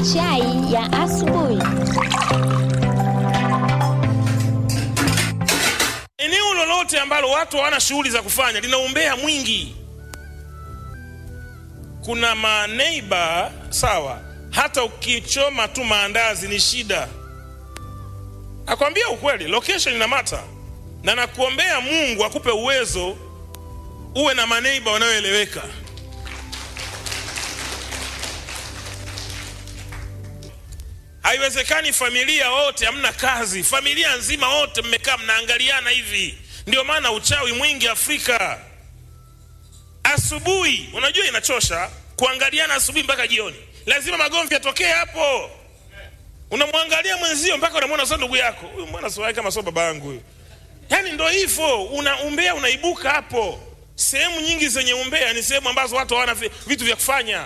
Chai ya asubuhi. Eneo lolote ambalo watu hawana shughuli za kufanya lina umbea mwingi. Kuna maneiba sawa, hata ukichoma tu maandazi ni shida. Nakwambia ukweli, location ina mata, na nakuombea Mungu akupe uwezo uwe na maneiba wanaoeleweka. Haiwezekani familia wote hamna kazi, familia nzima wote mmekaa mnaangaliana hivi. Ndio maana uchawi mwingi Afrika. Asubuhi unajua inachosha kuangaliana asubuhi mpaka jioni, lazima magomvi yatokee hapo. Unamwangalia mwenzio mpaka unamwona sio ndugu yako, huyu mwana sio kama sio baba yangu huyu. Yani ndo hivyo, una umbea unaibuka hapo. Sehemu nyingi zenye umbea ni sehemu ambazo watu hawana vi- vitu vya kufanya.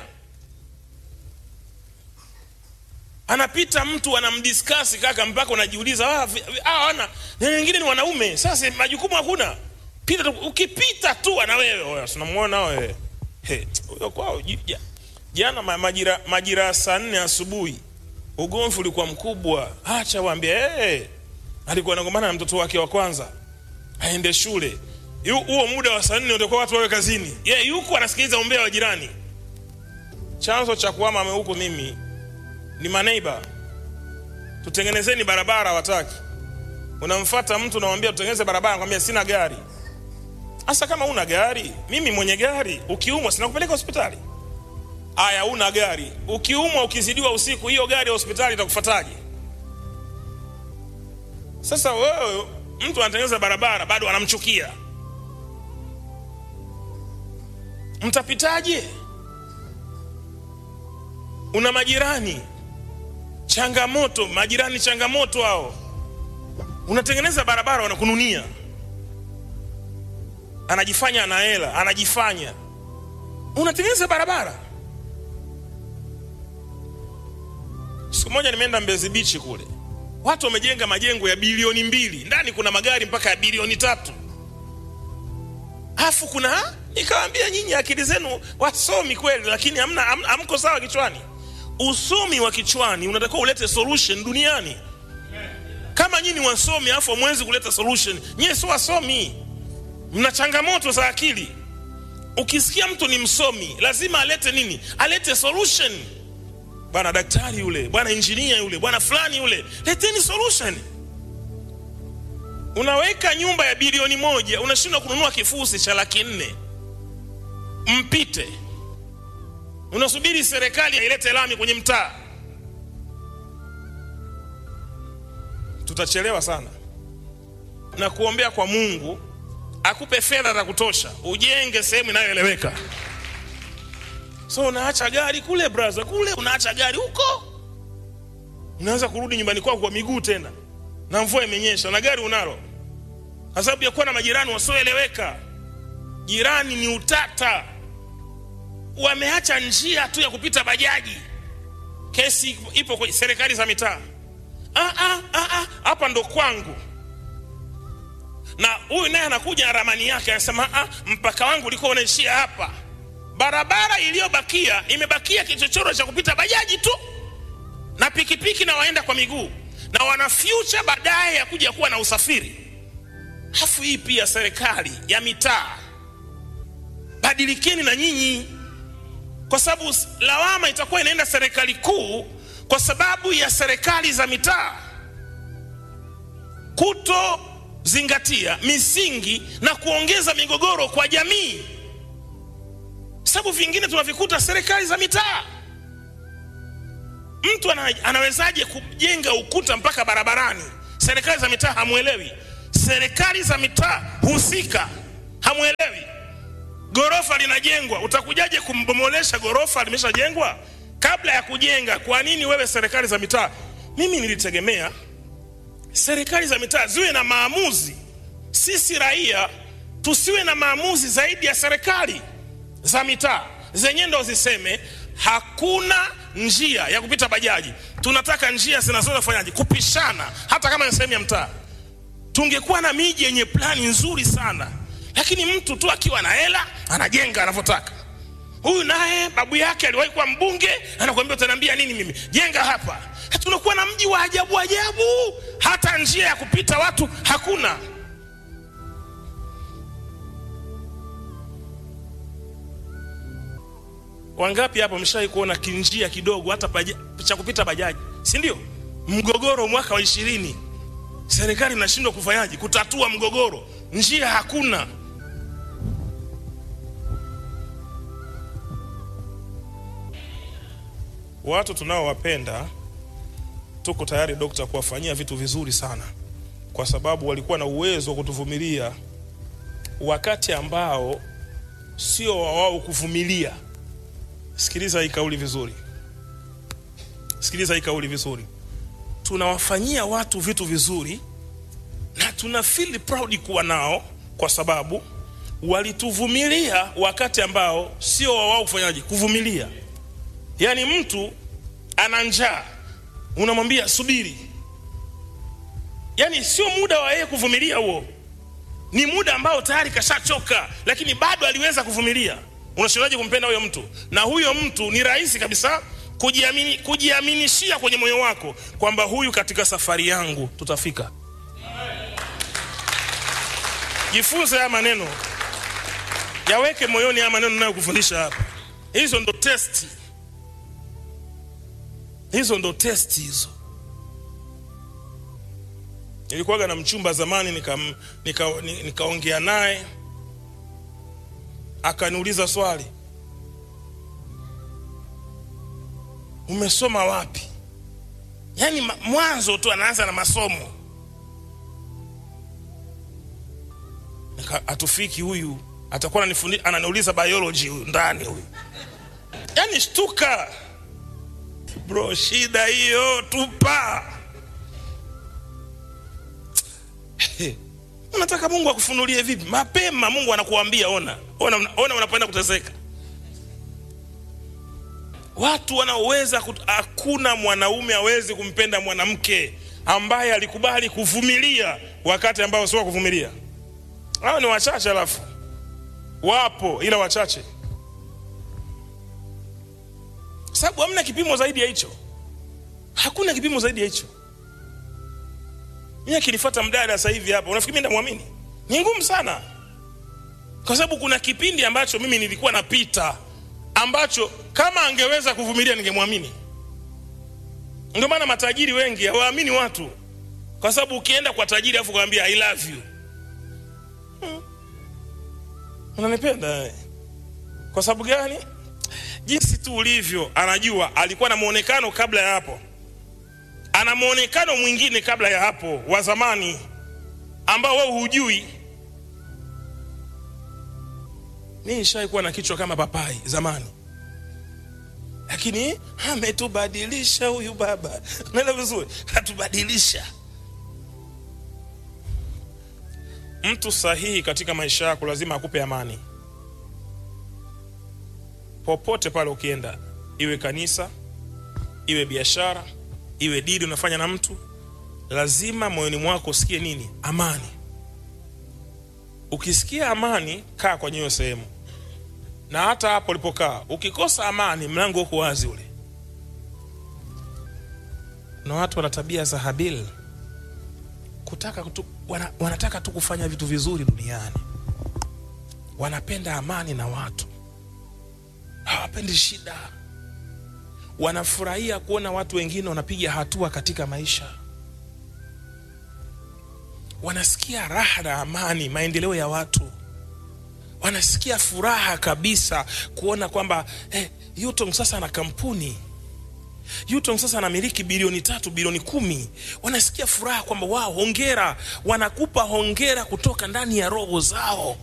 anapita mtu anamdiskasi kaka, mpaka unajiuliza ah, vi- vi- hawa wana na wengine ni wanaume, sasa majukumu hakuna. Pita tu, ukipita tu ana wewe, oya, tunamuona wewe He, huyo kwao ji- ja- jana ma- majira majira ya saa nne asubuhi ugomvi ulikuwa mkubwa. Acha waambie, hey, alikuwa anagombana na mtoto wake wa kwanza aende shule. Yu- Huo muda wa saa nne utakuwa watu wawe kazini, yeye yuko anasikiliza umbea wa jirani. Chanzo cha kuhama huku mimi ni maneiba. Tutengenezeni barabara, wataki. Unamfata mtu unamwambia tutengeneze barabara, anakwambia sina gari. Hasa kama una gari, mimi mwenye gari, ukiumwa sina kupeleka hospitali. Aya, una gari, ukiumwa ukizidiwa usiku, hiyo gari ya hospitali itakufataje? Sasa wewe, mtu anatengeneza barabara bado anamchukia, mtapitaje? Una majirani changamoto, majirani changamoto hao. Unatengeneza barabara, wanakununia, anajifanya ana hela, anajifanya unatengeneza barabara. Siku moja nimeenda Mbezi Beach kule, watu wamejenga majengo ya bilioni mbili, ndani kuna magari mpaka ya bilioni tatu, alafu kuna nikawambia, nyinyi akili zenu wasomi kweli, lakini hamna, ham- hamko sawa kichwani. Usomi wa kichwani unatakiwa ulete solution duniani. Kama nyinyi wasomi afu hamwezi kuleta solution, nyie sio wasomi, mna changamoto za akili. Ukisikia mtu ni msomi, lazima alete nini? Alete solution. Bwana daktari yule, bwana injinia yule, bwana fulani yule, leteni solution. Unaweka nyumba ya bilioni moja, unashindwa kununua kifusi cha laki nne mpite unasubiri serikali ilete lami kwenye mtaa, tutachelewa sana. Na kuombea kwa Mungu akupe fedha za kutosha ujenge sehemu inayoeleweka. So unaacha gari kule braza, kule unaacha gari huko, unaanza kurudi nyumbani kwako kwa miguu tena, na mvua imenyesha na gari unalo, kwa sababu ya kuwa na majirani wasioeleweka. Jirani ni utata wameacha njia tu ya kupita bajaji. Kesi ipo kwenye serikali za mitaa. Ah, ah, ah, ah, hapa ndo kwangu, na huyu naye anakuja na ramani yake, anasema ah, mpaka wangu ulikuwa unaishia hapa. Barabara iliyobakia imebakia kichochoro cha kupita bajaji tu na pikipiki na waenda kwa miguu, na wana future baadaye ya kuja kuwa na usafiri. Hafu hii pia serikali ya mitaa, badilikeni na nyinyi kwa sababu lawama itakuwa inaenda serikali kuu kwa sababu ya serikali za mitaa kutozingatia misingi na kuongeza migogoro kwa jamii, sababu vingine tunavikuta serikali za mitaa. Mtu ana, anawezaje kujenga ukuta mpaka barabarani? Serikali za mitaa hamwelewi, serikali za mitaa husika hamwelewi Gorofa linajengwa, utakujaje kumbomolesha gorofa limeshajengwa? Kabla ya kujenga, kwa nini wewe serikali za mitaa? Mimi nilitegemea serikali za mitaa ziwe na maamuzi, sisi raia tusiwe na maamuzi zaidi ya serikali za mitaa zenyewe ndo ziseme hakuna njia ya kupita bajaji, tunataka njia zinazofanyaje kupishana, hata kama ni sehemu ya mtaa. Tungekuwa na miji yenye plani nzuri sana lakini mtu tu akiwa na hela anajenga anavyotaka. huyu naye babu yake aliwahi kuwa mbunge anakuambia utaniambia nini mimi jenga hapa tunakuwa na mji wa ajabu ajabu hata njia ya kupita watu hakuna wangapi hapa mshawahi kuona kinjia kidogo hata baja, cha kupita bajaji si ndio mgogoro mwaka wa ishirini serikali inashindwa kufanyaje kutatua mgogoro njia hakuna watu tunaowapenda tuko tayari dokta kuwafanyia vitu vizuri sana kwa sababu walikuwa na uwezo wa kutuvumilia wakati ambao sio wa wao kuvumilia sikiliza hii kauli vizuri sikiliza hii kauli vizuri tunawafanyia watu vitu vizuri na tuna feel proud kuwa nao kwa sababu walituvumilia wakati ambao sio wa wao kufanyaje kuvumilia yaani mtu ana njaa unamwambia subiri yaani sio muda wa yeye kuvumilia huo ni muda ambao tayari kashachoka lakini bado aliweza kuvumilia unashindaje kumpenda huyo mtu na huyo mtu ni rahisi kabisa kujiamini, kujiaminishia kwenye moyo wako kwamba huyu katika safari yangu tutafika jifunze haya maneno yaweke moyoni haya maneno nayokufundisha hapa hizo ndo testi hizo ndo testi hizo nilikuwaga na mchumba zamani nikaongea nika, nika, nika naye akaniuliza swali umesoma wapi yaani mwanzo tu anaanza na masomo hatufiki huyu atakuwa ananifundi ananiuliza biology huyu ndani huyu yaani shtuka bro shida hiyo tupa unataka mungu akufunulie vipi mapema mungu anakuambia ona ona, ona unapoenda kuteseka watu wanaoweza hakuna mwanaume awezi kumpenda mwanamke ambaye alikubali kuvumilia wakati ambao sio kuvumilia hao ni wachache alafu wapo ila wachache sababu hamna kipimo zaidi ya hicho hakuna kipimo zaidi ya hicho mi akinifuata mdada sasa hivi hapa unafikiri mi ndamwamini ni ngumu sana kwa sababu kuna kipindi ambacho mimi nilikuwa napita ambacho kama angeweza kuvumilia ningemwamini ndio maana matajiri wengi hawaamini watu kwa sababu ukienda kwa tajiri afu kwambia i love you hmm. unanipenda kwa sababu gani jinsi tu ulivyo anajua alikuwa na mwonekano kabla ya hapo ana mwonekano mwingine kabla ya hapo wa zamani ambao wewe hujui mi nishawai kuwa na kichwa kama papai zamani lakini ametubadilisha huyu baba naenda vizuri atubadilisha mtu sahihi katika maisha yako lazima akupe amani popote pale ukienda iwe kanisa iwe biashara iwe dili unafanya na mtu lazima moyoni mwako usikie nini amani ukisikia amani kaa kwenye hiyo sehemu na hata hapo ulipokaa ukikosa amani mlango uko wazi ule na watu wana tabia za habil kutaka kutu, wana, wanataka tu kufanya vitu vizuri duniani wanapenda amani na watu hawapendi shida wanafurahia kuona watu wengine wanapiga hatua katika maisha wanasikia raha na amani maendeleo ya watu wanasikia furaha kabisa kuona kwamba eh, Yutong sasa ana kampuni Yutong sasa anamiliki bilioni tatu bilioni kumi wanasikia furaha kwamba wao hongera wanakupa hongera kutoka ndani ya roho zao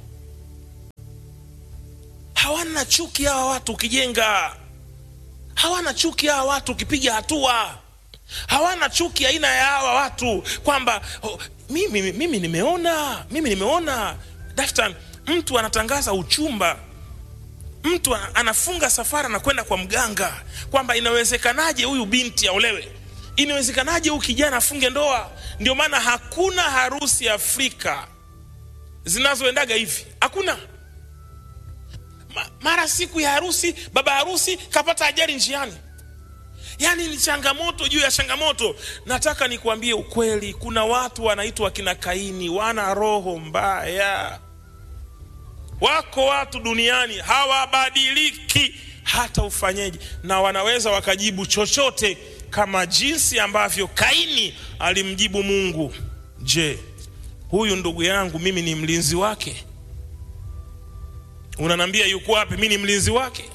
hawana chuki hawa watu ukijenga hawana chuki hawa watu ukipiga hatua hawana chuki aina ya hawa watu kwamba oh, mimi, mimi nimeona mimi nimeona daftan mtu anatangaza uchumba mtu anafunga safara na kwenda kwa mganga kwamba inawezekanaje huyu binti aolewe inawezekanaje huyu kijana afunge ndoa ndio maana hakuna harusi afrika zinazoendaga hivi hakuna Ma, mara siku ya harusi baba harusi kapata ajali njiani yaani ni changamoto juu ya changamoto nataka nikuambie ukweli kuna watu wanaitwa kina kaini wana roho mbaya wako watu duniani hawabadiliki hata ufanyeje na wanaweza wakajibu chochote kama jinsi ambavyo kaini alimjibu mungu je huyu ndugu yangu mimi ni mlinzi wake unanambia yuko wapi mi ni mlinzi wake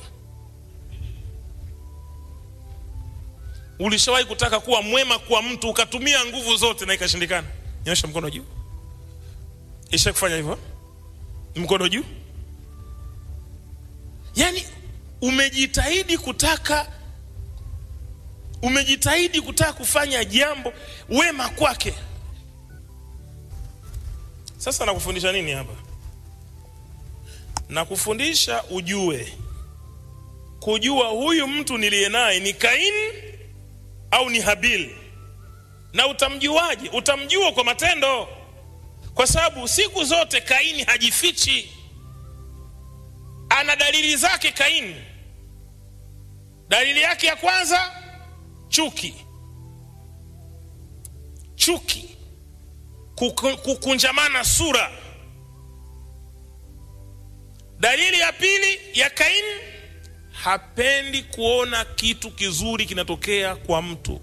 ulishawahi kutaka kuwa mwema kwa mtu ukatumia nguvu zote na ikashindikana nyosha mkono juu isha kufanya hivyo mkono juu yaani umejitahidi kutaka umejitahidi kutaka kufanya jambo wema kwake sasa nakufundisha nini hapa nakufundisha ujue kujua huyu mtu niliye naye ni kaini au ni habil na utamjuaje utamjua kwa matendo kwa sababu siku zote kaini hajifichi ana dalili zake kaini dalili yake ya kwanza chuki chuki Kuku- kukunjamana sura dalili ya pili ya kaini hapendi kuona kitu kizuri kinatokea kwa mtu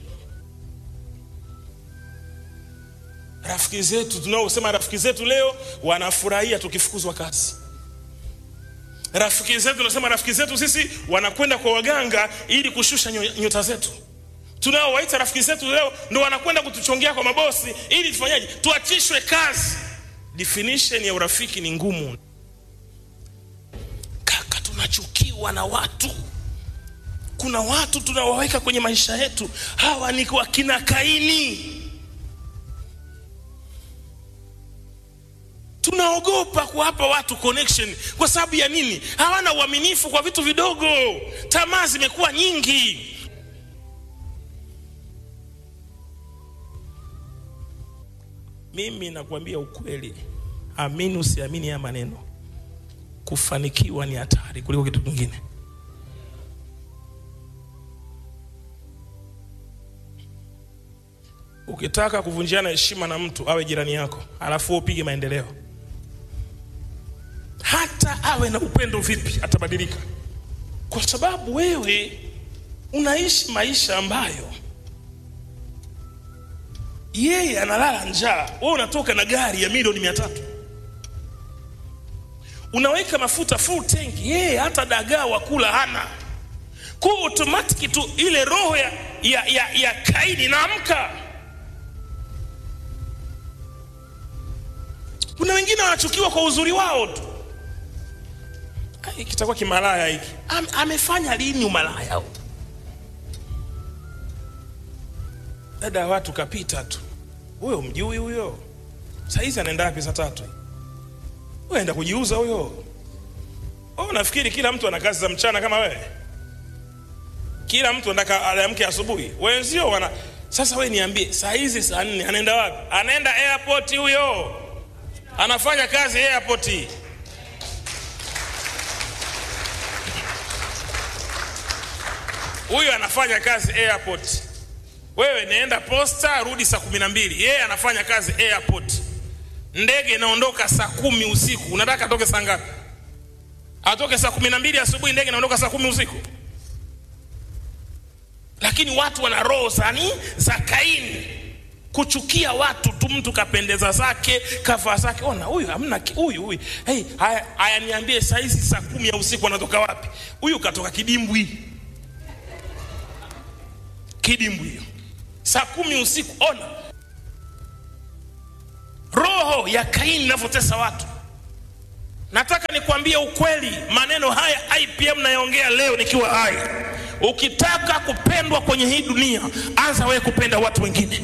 rafiki zetu tunaosema rafiki zetu leo wanafurahia tukifukuzwa kazi rafiki zetu tunasema rafiki zetu sisi wanakwenda kwa waganga ili kushusha nyo- nyota zetu tunaowaita rafiki zetu leo ndo wanakwenda kutuchongea kwa mabosi ili tufanyaje tuachishwe kazi definition ya urafiki ni ngumu kaka tunachukiwa na watu kuna watu tunawaweka kwenye maisha yetu hawa ni wakina kaini tunaogopa kuwapa watu connection kwa sababu ya nini hawana uaminifu kwa vitu vidogo tamaa zimekuwa nyingi mimi nakwambia ukweli amini usiamini ya maneno kufanikiwa ni hatari kuliko kitu kingine ukitaka kuvunjiana heshima na mtu awe jirani yako alafu wewe upige maendeleo hata awe na upendo vipi atabadilika kwa sababu wewe unaishi maisha ambayo yeye analala njaa wewe unatoka na gari ya milioni mia tatu unaweka mafuta full tank yeye hata dagaa wa kula hana kwa automatic tu ile roho ya, ya, ya, ya kaini inaamka kuna wengine wanachukiwa kwa uzuri wao tu Ah, hiki kitakuwa kimalaya hiki Am, amefanya lini umalaya huu? dada ya watu kapita tu huyo mjui huyo saizi anaenda wapi saa tatu huyo enda kujiuza huyo oh, nafikiri kila mtu ana kazi za mchana kama wewe kila mtu anataka aamke asubuhi wenzio wana sasa we niambie saa hizi saa nne anaenda wapi anaenda airport huyo anafanya kazi airport huyo anafanya kazi airport wewe naenda posta rudi saa kumi na mbili yeye anafanya kazi airport ndege inaondoka saa kumi usiku unataka atoke saa ngapi atoke saa kumi na mbili asubuhi ndege inaondoka saa kumi usiku lakini watu wana roho zani za kaini kuchukia watu tu mtu kapendeza zake kavaa zake ona huyu hamna ki- huyu huyu hey, haya, haya niambie saizi saa kumi ya usiku anatoka wapi huyu katoka kidimbwi kidimbwi hiyo saa kumi usiku ona roho ya kaini inavyotesa watu nataka nikwambie ukweli maneno haya ipm nayaongea leo nikiwa hai ukitaka kupendwa kwenye hii dunia anza wewe kupenda watu wengine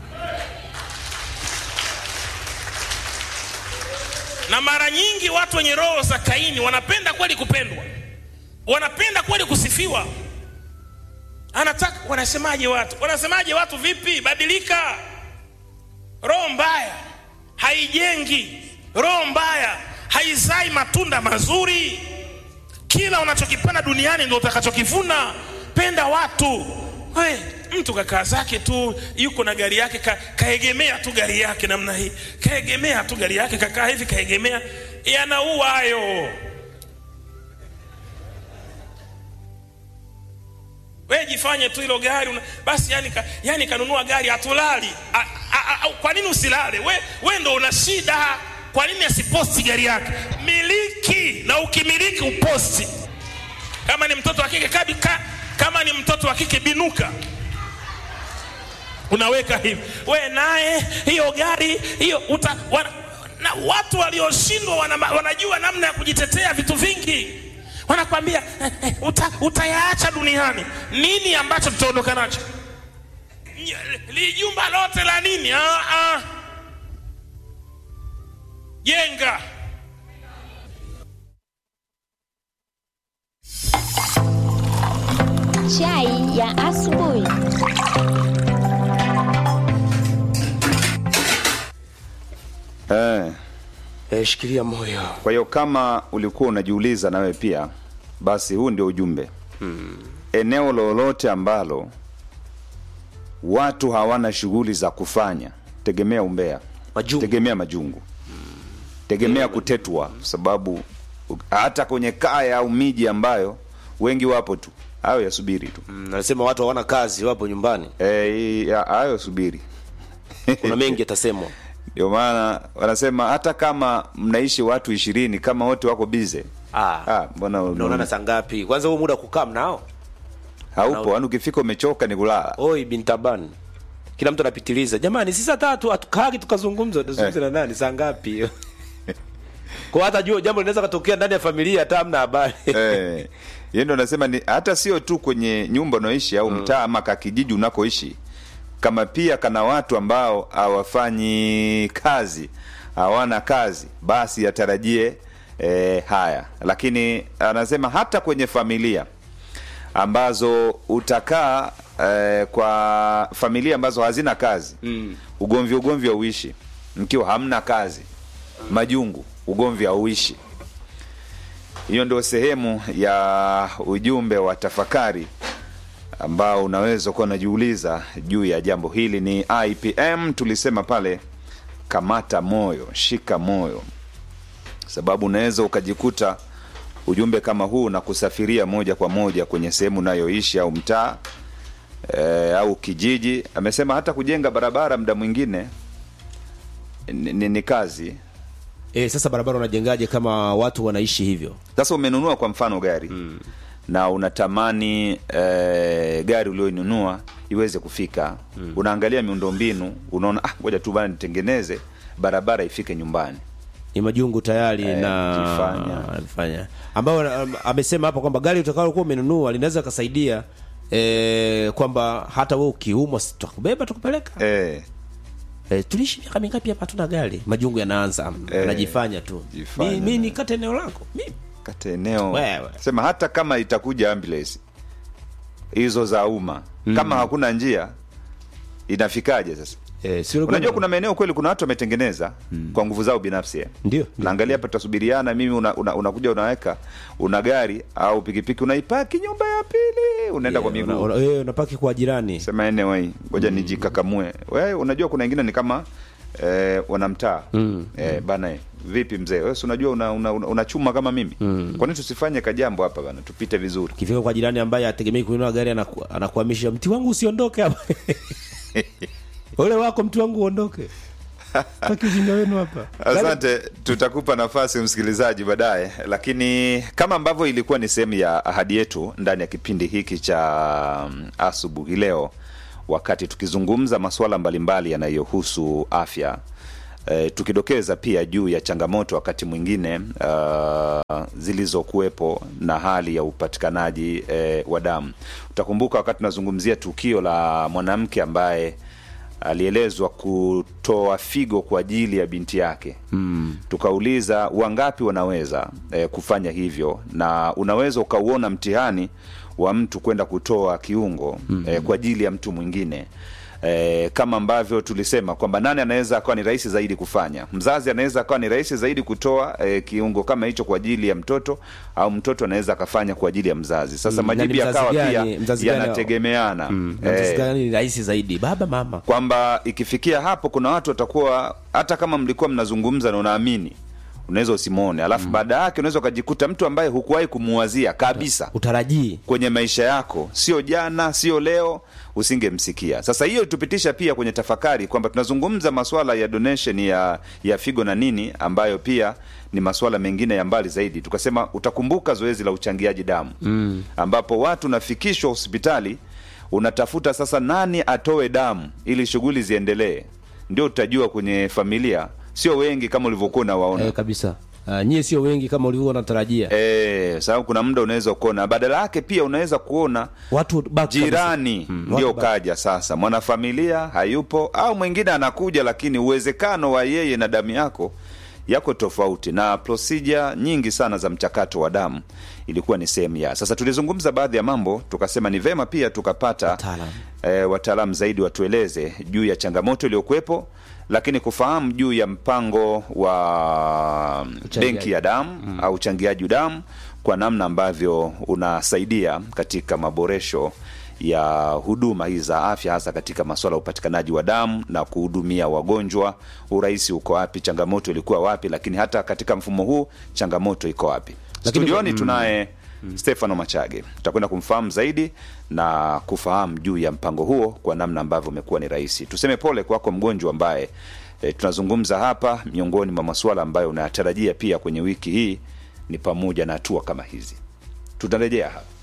na mara nyingi watu wenye roho za kaini wanapenda kweli kupendwa wanapenda kweli kusifiwa anataka wanasemaje watu wanasemaje watu vipi badilika roho mbaya haijengi roho mbaya haizai matunda mazuri kila unachokipanda duniani ndio utakachokivuna penda watu we mtu kakaa zake tu yuko na gari yake ka, kaegemea tu gari yake namna hii kaegemea tu gari yake kakaa hivi kaegemea yanaua hayo we jifanye tu hilo gari una, basi yani, ka, yani kanunua gari hatulali A- a- a- kwa nini usilale we, we ndo una shida kwa nini asiposti gari yake miliki na ukimiliki uposti kama ni mtoto wa kike kabi, ka, kama ni mtoto wa kike binuka unaweka hivi we naye hiyo gari hiyo uta, wana, na watu walioshindwa wana, wanajua namna ya kujitetea vitu vingi wanakwambia eh, eh, uta, utayaacha duniani nini ambacho tutaondoka nacho Nye- lijumba lote la nini ah, ah. jenga Chai ya asubuhi. Eh, Eh, shikilia moyo. kwa hiyo kama ulikuwa unajiuliza nawe pia, basi huu ndio ujumbe. Eneo lolote ambalo watu hawana shughuli za kufanya, tegemea umbea, Majungu. tegemea majungu, tegemea kutetwa, kwa sababu u- hata kwenye kaya au miji ambayo wengi wapo tu, hayo yasubiri tu. Mm, Anasema watu hawana kazi, wapo nyumbani. Eh, ya- hayo subiri. Kuna mengi yatasemwa. Ndio maana wanasema hata kama mnaishi watu ishirini, kama wote wako bize Ah. Ah, mbona Unaonana saa ngapi? Kwanza huo muda kukaa mnao? haupo? Yaani ukifika umechoka ni kulala. Oi bintaban. Kila mtu anapitiliza. Jamani, si saa tatu hatukagi tukazungumza, tuzungumze na nani saa ngapi? Kwa hata jua jambo linaweza katokea ndani ya familia hata hamna habari. Eh, yeye ndo anasema ni hata sio tu kwenye nyumba unaoishi au mtaa ama kakijiji unakoishi, kama pia kana watu ambao hawafanyi kazi, hawana kazi, basi atarajie eh, haya. Lakini anasema hata kwenye familia ambazo utakaa eh, kwa familia ambazo hazina kazi mm. ugomvi ugomvi hauishi mkiwa hamna kazi majungu ugomvi hauishi hiyo ndio sehemu ya ujumbe wa tafakari ambao unaweza kuwa unajiuliza juu ya jambo hili ni ipm tulisema pale kamata moyo shika moyo sababu unaweza ukajikuta ujumbe kama huu na kusafiria moja kwa moja kwenye sehemu unayoishi au mtaa e, au kijiji amesema hata kujenga barabara muda mwingine ni, ni, ni kazi Eh, sasa barabara unajengaje kama watu wanaishi hivyo? sasa umenunua kwa mfano gari mm. na unatamani e, gari ulioinunua iweze kufika mm. unaangalia miundombinu unaona ah, ngoja tu bana nitengeneze barabara ifike nyumbani Ni majungu tayari Eh, na kujifanya. anafanya. Ambao um, amesema hapa kwamba gari utakalokuwa umenunua linaweza kusaidia eh, kwamba hata wewe ukiumwa si tutakubeba tukupeleka. e, Eh, tuliishi miaka mingapi hapa hatuna gari? Majungu yanaanza Eh, anajifanya tu. jifanya Mi, mi na- nikate eneo lako. Mimi kata eneo Wewe. sema hata kama itakuja ambulance hizo za umma mm. kama hakuna njia inafikaje sasa eh, si unajua kuna maeneo kweli kuna watu wametengeneza mm. kwa nguvu zao binafsi eh. Ndio, ndio. naangalia hapa tutasubiriana mimi unakuja una, unakuja unaweka una gari au pikipiki unaipaki nyumba ya pili unaenda kwa miguu una, una, eh, unapaki kwa jirani. sema anyway ngoja mm. nijikakamue wewe unajua kuna wengine ni kama eh, wanamtaa mm. eh, bana eh, vipi mzee wewe si unajua unachuma una, una unachuma kama mimi mm. kwa nini tusifanye kajambo hapa bana tupite vizuri Kifika kwa jirani ambaye ategemei kununua gari anaku, anakuhamisha mti wangu usiondoke hapa. Ole wako mti wangu uondoke. Taki ujinga wenu hapa. asante tutakupa nafasi msikilizaji baadaye lakini kama ambavyo ilikuwa ni sehemu ya ahadi yetu ndani ya kipindi hiki cha mm, asubuhi leo wakati tukizungumza masuala mbalimbali yanayohusu afya e, tukidokeza pia juu ya changamoto wakati mwingine uh, zilizokuwepo na hali ya upatikanaji e, wa damu utakumbuka wakati tunazungumzia tukio la mwanamke ambaye alielezwa kutoa figo kwa ajili ya binti yake mm. tukauliza wangapi wanaweza eh, kufanya hivyo na unaweza ukauona mtihani wa mtu kwenda kutoa kiungo mm. eh, kwa ajili ya mtu mwingine E, kama ambavyo tulisema kwamba nani anaweza akawa ni rahisi zaidi kufanya. Mzazi anaweza akawa ni rahisi zaidi kutoa e, kiungo kama hicho kwa ajili ya mtoto au mtoto anaweza akafanya kwa ajili ya mzazi. Sasa Mm, majibu na ni mzazi yakawa gani- pia mzazi gani- yanategemeana Mm, Eh, mzazi gani ni rahisi zaidi baba mama kwamba ikifikia hapo kuna watu watakuwa hata kama mlikuwa mnazungumza na unaamini unaweza usimwone alafu baada yake unaweza ukajikuta mtu ambaye hukuwahi kumuwazia kabisa utarajii kwenye maisha yako sio jana sio leo usingemsikia sasa hiyo tupitisha pia kwenye tafakari kwamba tunazungumza maswala ya donation ya ya figo na nini ambayo pia ni maswala mengine ya mbali zaidi tukasema utakumbuka zoezi la uchangiaji damu mm. ambapo watu unafikishwa hospitali unatafuta sasa nani atoe damu ili shughuli ziendelee ndio utajua kwenye familia sio wengi kama ulivyokuwa unawaona eh, kabisa uh, nyie sio wengi kama ulivyokuwa unatarajia Eh, sababu kuna muda unaweza kuona badala yake pia unaweza kuona watu baki kabisa. jirani Mm, ndio watu baki. kaja sasa mwanafamilia hayupo au mwingine anakuja lakini uwezekano wa yeye na damu yako yako tofauti na procedure nyingi sana za mchakato wa damu ilikuwa ni sehemu ya sasa tulizungumza baadhi ya mambo tukasema ni vema pia tukapata Wataalamu. e, wataalamu zaidi watueleze juu ya changamoto iliyokuwepo lakini kufahamu juu ya mpango wa Uchangiaji. benki ya damu mm. au uchangiaji damu kwa namna ambavyo unasaidia katika maboresho ya huduma hizi za afya hasa katika masuala ya upatikanaji wa damu na kuhudumia wagonjwa urahisi uko wapi changamoto ilikuwa wapi lakini hata katika mfumo huu changamoto iko wapi Lakini- studioni mm. tunaye stefano machage tutakwenda kumfahamu zaidi na kufahamu juu ya mpango huo kwa namna ambavyo umekuwa ni rahisi tuseme pole kwako mgonjwa ambaye e, tunazungumza hapa miongoni mwa masuala ambayo unayatarajia pia kwenye wiki hii ni pamoja na hatua kama hizi tutarejea hapa